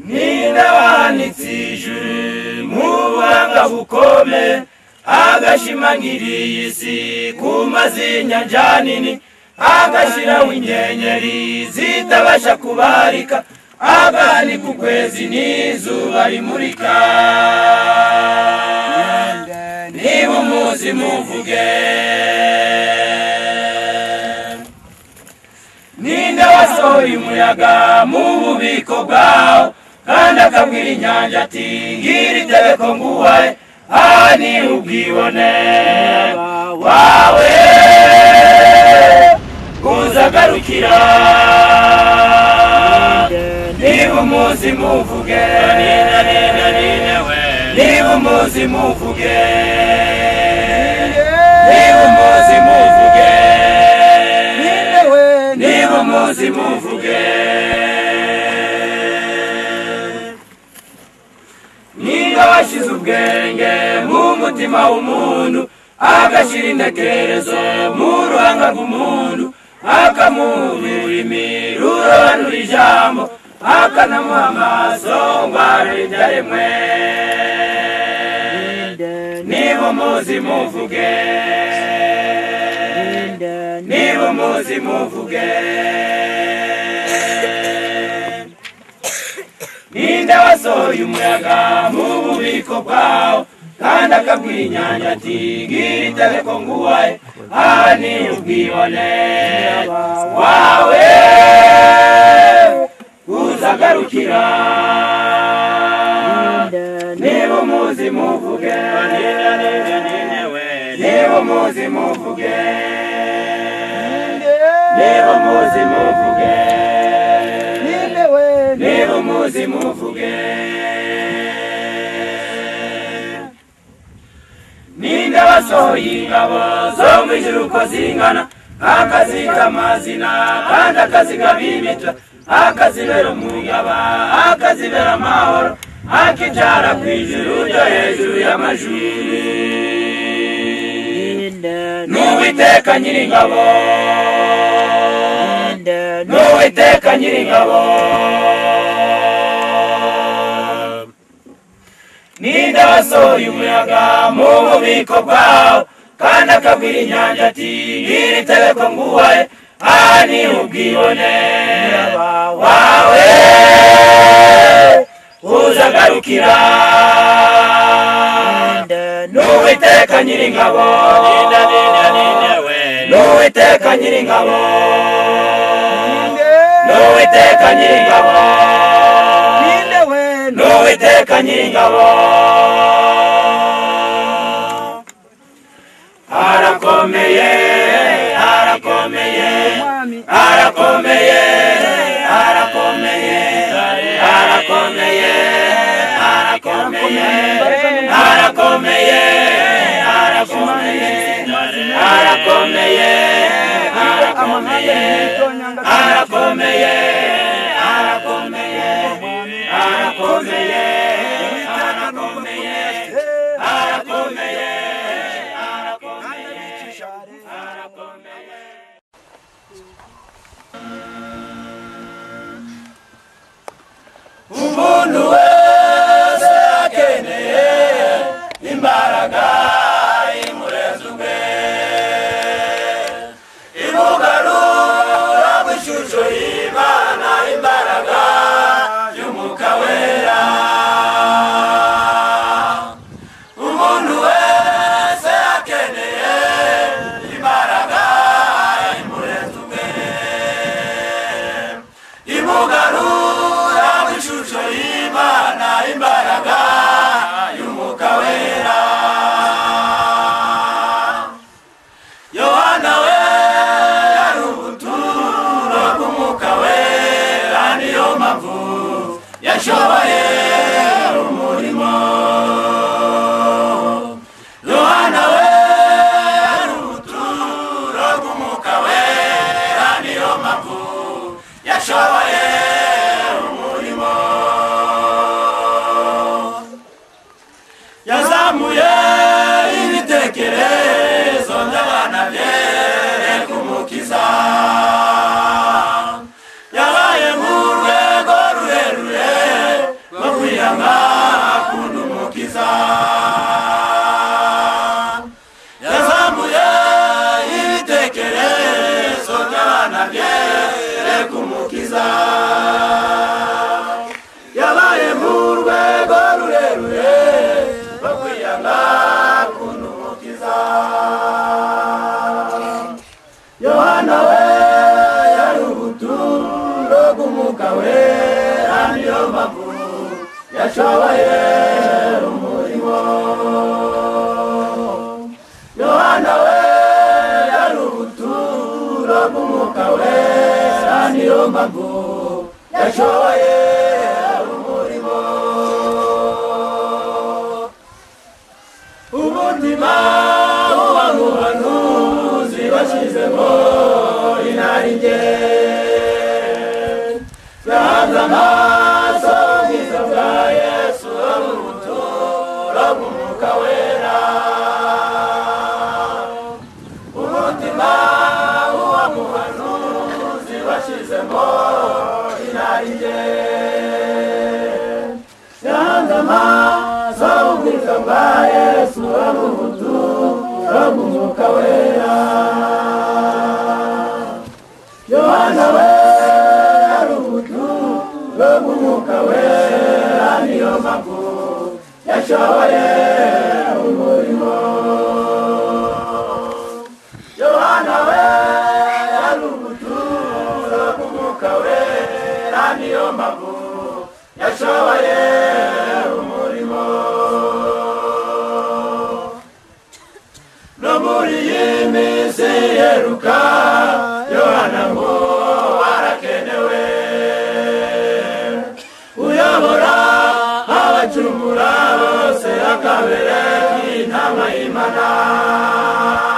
ninde wanitse ijuru mu buhanga bukome agashimangira iyi si ku mazinyanja nini agashyiraho inyenyeri zitabasha kubarika aganika ukwezi n'izuba rimurika niba umuzi muvuge ninde wasohoye umuyaga mu bubiko bwawo kandi akabwira inyanja ati ngiri tegeko nguhaye aha ni ubwibone wawe uzagarukira niba umuzi muvuge nina nina nina we niba umuzi muvuge niba umuzi muvuge niba umuzi muvuge niba washyize ubwenge mu mutima w'umuntu agashyira intekerezo mu ruhanga rw'umuntu akamuha ururimi rurobanura ijambo akanamuha amaso ngo arebe ibyaremwe niba umuzi muvuge niba umuzi muvuge ninde wasohoye umuyaga mu bubiko bwawo kandi akabwira inyanja ati gira itegeko nguhaye aha ni ubwibone wawe uzagarukira niba umuzi muvuge niba umuzi muvuge niba umuzi muvuge niba umuzi muvuge ninde wasohoye ingabo zo mu ijuru uko zingana akaziga amazina kandi akazigaba imitwe akazibera umuyaba akazibera amahoro akijyana ku ijuru ryo hejuru y'amajuru n'uwiteka nyiringabo n'uwiteka nyiringabo ninde wasohoye umuyaga mu bubiko bwawo kandi akabwira inyanja ati iri tegeko nguhaye aha ni ubwibone wawe uzagarukira n'uwiteka nyiringabo n'uwiteka nyiringabo n'uwiteka nyiringabo n'uwiteka nyiringabo arakomeye arakomeye arakomeye arakomeye arakomeye arakomeye arakomeye arakomeye arakomeye arakomeye arakomeye arakomeye arakomeye arakomeye arakomeye umuntu wese akeneye imbaraga imureza ubwe imugarura mu ishusho y'imana imbaraga y'umwuka wera umuntu wese akeneye imbaraga imureza ubwe imugarura mu ishusho y'imana imbaraga y'umwuka wera yohana we yari ubuturo bw'umwuka wera niyo mpamvu yashoboye umurimo yohana we yari ubuturo bw'umwuka wera niyo mpamvu yashoboye umurimo yazamuye ibitekerezo by'abana byere kumukiza yabaye nk'urwego rurerure rubavu yashoboye umurimo yohana we yari ubuturo bw'umwuka we sa niyo mbavu yashoboye umurimo umutima w'abamuhanuzi bashyizemo inaringe bahanze amaso ubwiza bwa yesu wo mu buturo bw'umwuka wera umutima w'uwamuhanuzi bashyizemo inaringe bahanze amaso ubwiza bwa yesu wo mu buturo bw'umwuka wera yohana we ari ubuturo bw'umwuka wera niyo mpamvu yashoboye umurimo yohana we ari ubuturo bw'umwuka wera niyo mpamvu yashoboye umurimo no muri iyi minsi iheruka yohana ngo arakenewe uyobora abacumura bose akabere intama y'imana